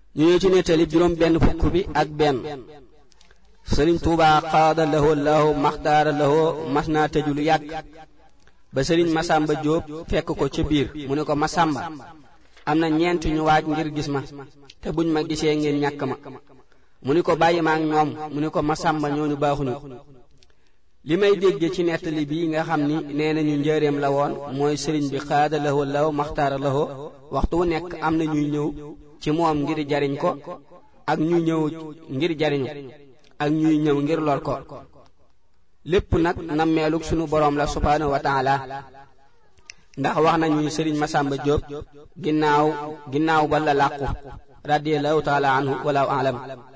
ñu ñëw ci nettali juróom benn fukk bi ak benn sëriñ Tuubaa xaada lahoo lahoo maxtaara lahoo mas naa tëju lu yàgg ba sëriñ Masamba Jóob fekk ko ca biir mu ne ko Masamba am na ñeent ñu waaj ngir gis ma te buñ ma gisee ngeen ñàkk ma mu ni ko bàyyi ma ak ñoom mu ni ko Masamba ñooñu baaxuñu li may dégge ci nettali bi nga xam ni nee nañu njëreem la woon mooy sëriñ bi xaada lahoo lahoo maxtaara lahoo waxtu wu nekk am na ñuy ñëw ci moom ngir jariñ ko ak ñuy ñëw ngir jariñu ak ñuy ñëw ngir lor ko lépp nag nammeelug sunu boroom la subhaanahu wa taala ndax wax nañu sëriñ Masamba Jóob ginnaaw ginnaaw ba la làqu radiyallahu taala anhu walaahu alam